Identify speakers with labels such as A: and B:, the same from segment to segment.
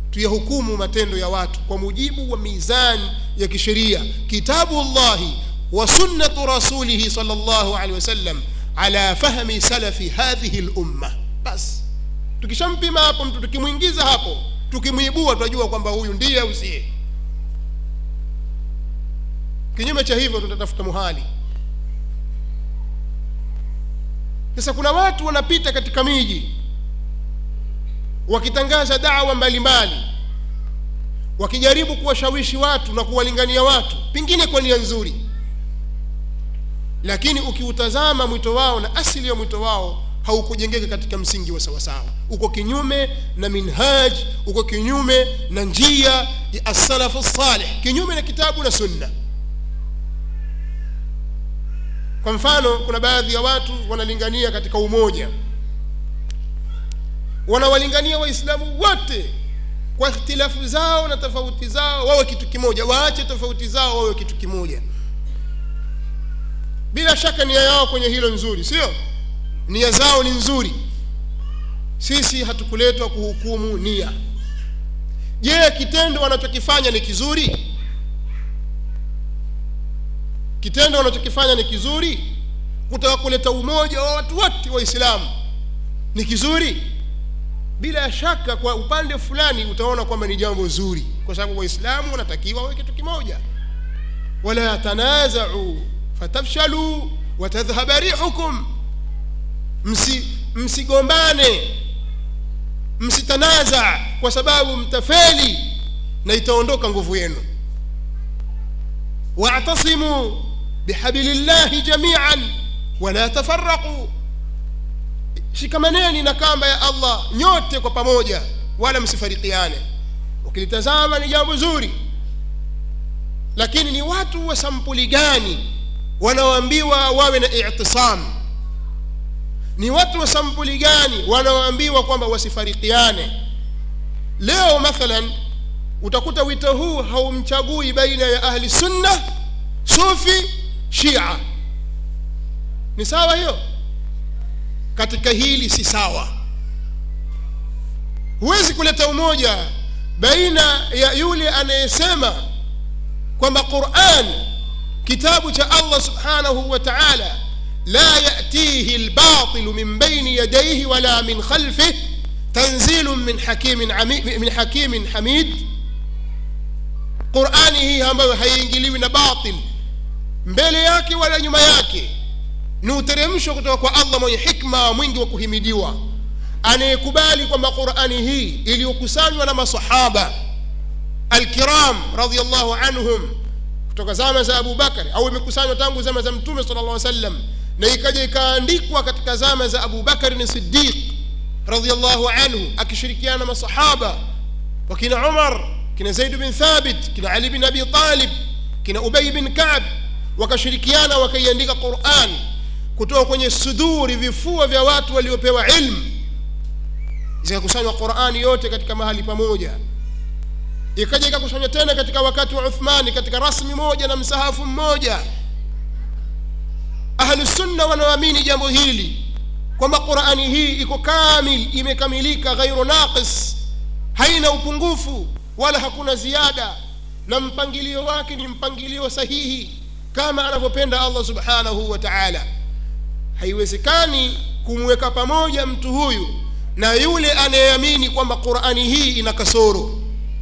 A: tuyahukumu matendo ya watu kwa mujibu wa mizani ya kisheria kitabu llahi wa sunnatu rasulihi sal llahu alehi wasallam ala fahmi salafi hadhihi lumma basi tukishampima hapo mtu tukimwingiza hapo tukimwibua tunajua kwamba huyu ndiye au siye kinyume cha hivyo tutatafuta muhali sasa kuna watu wanapita katika miji wakitangaza dawa mbalimbali wakijaribu kuwashawishi watu na kuwalingania watu pengine kwa nia nzuri lakini ukiutazama mwito wao na asili ya mwito wao haukujengeka katika msingi wa sawasawa uko kinyume na minhaj uko kinyume na njia ya assalafu salih kinyume na kitabu na sunna kwa mfano kuna baadhi ya watu wanalingania katika umoja wanawalingania waislamu wote kwa ikhtilafu zao na tofauti zao wawe kitu kimoja waache tofauti zao wawe kitu kimoja bila shaka nia yao kwenye hilo nzuri sio nia zao ni nzuri sisi hatukuletwa kuhukumu nia je kitendo wanachokifanya ni kizuri kitendo wanachokifanya ni kizuri kutaka kuleta umoja wa watu wote waislamu ni kizuri bila shaka kwa upande fulani utaona kwamba ni jambo zuri kwa sababu waislamu wanatakiwa wawe kitu kimoja wala tanazau fatafshalu watadhhaba rihukum msi msigombane msitanaza kwa sababu mtafeli na itaondoka nguvu yenu واعتصموا بحبل الله جميعا ولا تفرقوا shikamaneni na kamba ya allah nyote kwa pamoja wala msifarikiane ukilitazama ni jambo zuri lakini ni watu wa sampuli gani wanaoambiwa wawe na itisam ni watu wa sampuli gani wanaoambiwa kwamba wasifarikiane leo mathalan utakuta wito huu haumchagui baina ya ahli sunna sufi shia ni sawa hiyo katika hili si sawa huwezi kuleta umoja baina ya yule anayesema kwamba quran kitabu cha allah subhanahu wa taala la yatihi lbatilu min baini yadaihi wala min khalfih tanzilu min hakimin, min hakimin hamid qurani hii ambayo haiingiliwi na batil mbele yake wala nyuma yake ni uteremsho kutoka kwa allah mwenye hikma mwingi wa kuhimidiwa anayekubali kwamba qurani hii iliyokusanywa na masahaba alkiram radiallahu anhum kutoka zama za abu bakari au imekusanywa tangu zama za mtume sala llah sallam na ikaja ikaandikwa katika zama za abu bakari ni sidiq radiallahu anhu akishirikiana na masahaba wakina umar kina zaid bin thabit kina ali bin abi talib kina ubay bin kab wakashirikiana wakaiandika quran kutoka kwenye suduri vifua vya watu waliopewa ilmu zikakusanywa qurani yote katika mahali pamoja ikaja ikakusanywa tena katika wakati wa uthmani katika rasmi moja na msahafu mmoja ahlusunna wanaoamini jambo hili kwamba qurani hii iko kamil imekamilika ghairu naqis haina upungufu wala hakuna ziada na mpangilio wake ni mpangilio sahihi kama anavyopenda allah subhanahu wa taala haiwezekani kumweka pamoja mtu huyu na yule anayeamini kwamba qurani hii ina kasoro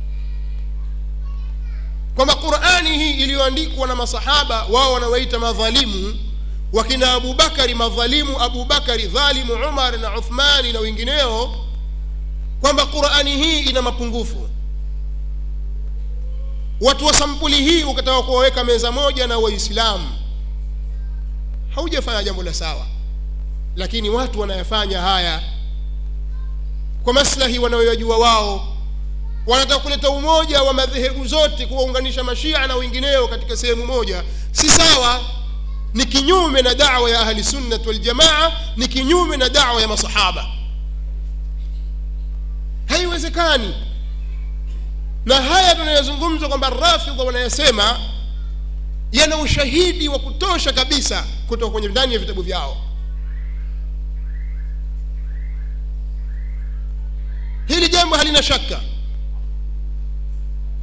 A: kwamba qurani hii iliyoandikwa na masahaba wao wanawaita madhalimu wakina abubakari madhalimu abubakari dhalimu umar na uthmani na wengineo kwamba qurani hii ina mapungufu watu wa sampuli hii ukataka kuwaweka meza moja na waislamu haujafanya jambo la sawa lakini watu wanayafanya haya kwa maslahi wanayoyajua wao wanataka kuleta umoja wa madhehebu zote kuwaunganisha mashia na wengineo katika sehemu moja si sawa ni kinyume na dawa ya ahli sunnat waljamaa ni kinyume na dawa ya masahaba haiwezekani na haya tunayozungumza kwamba rafidha wanayasema yana ushahidi wa kutosha kabisa kutoka kwenye ndani ya vitabu vyao hili jambo halina shaka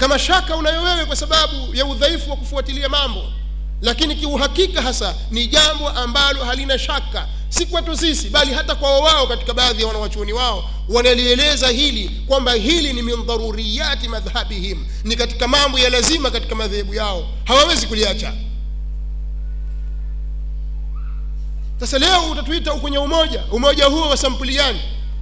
A: kama shaka unayo wewe kwa sababu ya udhaifu wa kufuatilia mambo lakini kiuhakika hasa ni jambo ambalo halina shaka si kwetu sisi bali hata kwa wao katika baadhi ya wanawachuoni wao wanalieleza hili kwamba hili ni min dharuriyati madhhabihim ni katika mambo ya lazima katika madhehebu yao hawawezi kuliacha sasa leo utatuita kwenye umoja umoja huo wa sampuli gani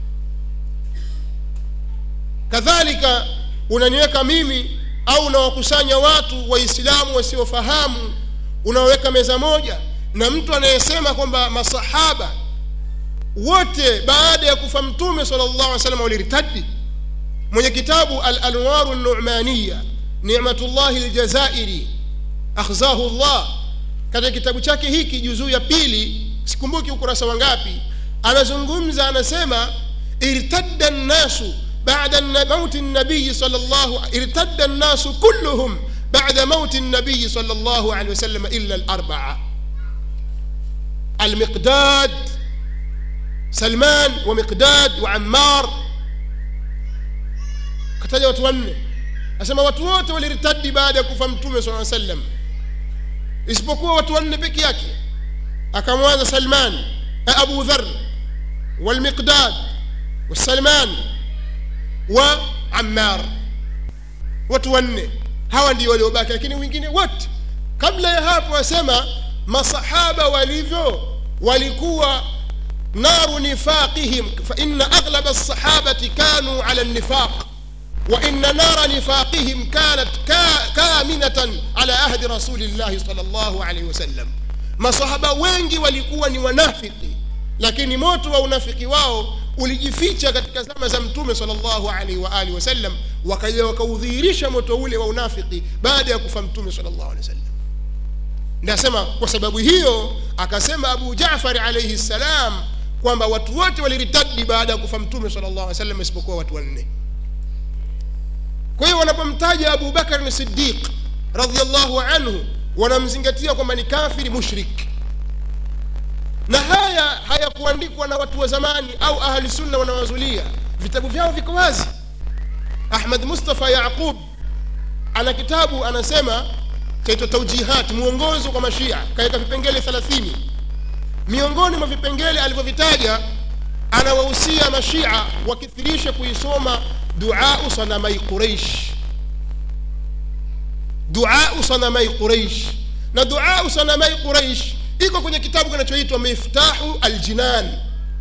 A: kadhalika unaniweka mimi au unawakusanya watu waislamu wasiofahamu unaweka meza moja na mtu anayesema kwamba masahaba wote baada ya kufa mtume sala llahu alih wasallam walirtadi mwenye kitabu alanwaru numaniya nimatullahi ljazairi akhzahu llah katika kitabu chake hiki juzuu ya pili sikumbuki ukurasa wangapi anazungumza anasema irtadda nnasu بعد موت النبي صلى الله ارتد الناس كلهم بعد موت النبي صلى الله عليه وسلم إلا الأربعة المقداد سلمان ومقداد وعمار kataja watu wanne asema watu wote walirtadi baada ya kufa mtume saa sallam isipokuwa watu wanne peke yake akamwanza salman abu dhar walmiqdad wasalman wa ammar watu wanne hawa ndio waliobaki lakini wengine wote kabla ya hapo wasema masahaba walivyo walikuwa naru nifaqihim faina aghlaba alsahabati kanu ala lnifaq وإن نار نفاقهم كانت كامنة على عهد رسول الله صلى الله عليه وسلم masahaba wengi walikuwa ni wanafiki lakini moto wa unafiki wao ulijificha katika zama za mtume salllahu alaihi waalihi wasallam wakaja wakaudhihirisha moto ule wa unafiki baada ya kufa mtume salllahu alehi wasallam nasema kwa sababu hiyo akasema abu jafari alaihi ssalam kwamba watu wote waliritadi baada ya kufa mtume salllahu alehi wasallam isipokuwa watu wanne kwa hiyo wanapomtaja abu bakari sidiq radiallahu anhu wanamzingatia kwamba ni kafiri mushrik na haya hayakuandikwa na watu wa zamani au ahli sunna wanawazulia vitabu vyao viko wazi ahmad mustafa yaqub ana kitabu anasema chaitwa taujihat mwongozo kwa mashia kaweka vipengele 30 miongoni mwa vipengele alivyovitaja anawahusia mashia wakithirishe kuisoma duau sanamai quraish duau sanamai quraish na duau sanamai quraish iko kwenye kitabu kinachoitwa miftahu aljinan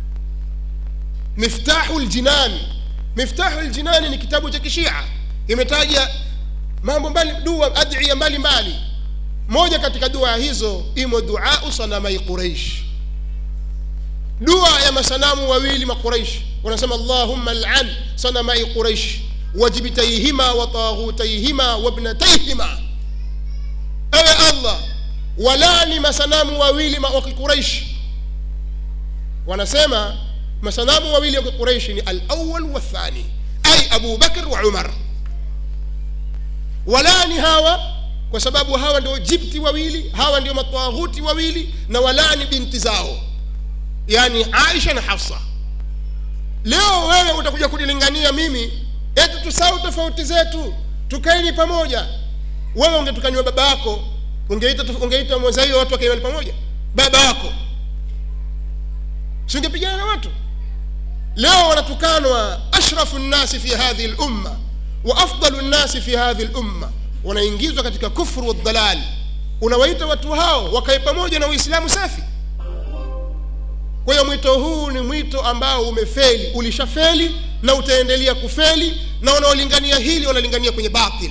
A: miftahu ljinan miftahu ljinani ni kitabu cha kishia imetaja mambo mbali dua adhiya mbalimbali moja katika dua hizo imo duau sanamai quraish dua ya masanamu wawili maquraish wanasema allahumma lan sanamai quraish wajibtaihima wa taghutaihima wabnataihima ewe allah walani masanamu wawili wa kiquraish wanasema masanamu wawili wa kiquraish ni alawal wathani ay abu bakr wa umar walani hawa kwa sababu hawa ndio jibti wawili hawa ndio matwaghuti wawili na walani binti zao yani aisha na hafsa leo wewe utakuja kunilingania mimi eti tusahau tofauti zetu tukaeni pamoja wewe ungetukaniwa baba yako ungeita ungeita mwenza hiyo watu wakaimani pamoja baba yako si ungepigana na watu leo wanatukanwa ashrafu nnasi fi hadhihi lumma wa afdalu nnasi fi hadhihi lumma wanaingizwa katika kufru wadhalal unawaita watu hao wakae pamoja na uislamu safi kwa hiyo mwito huu ni mwito ambao umefeli ulishafeli na utaendelea kufeli na wanaolingania hili wanalingania kwenye batil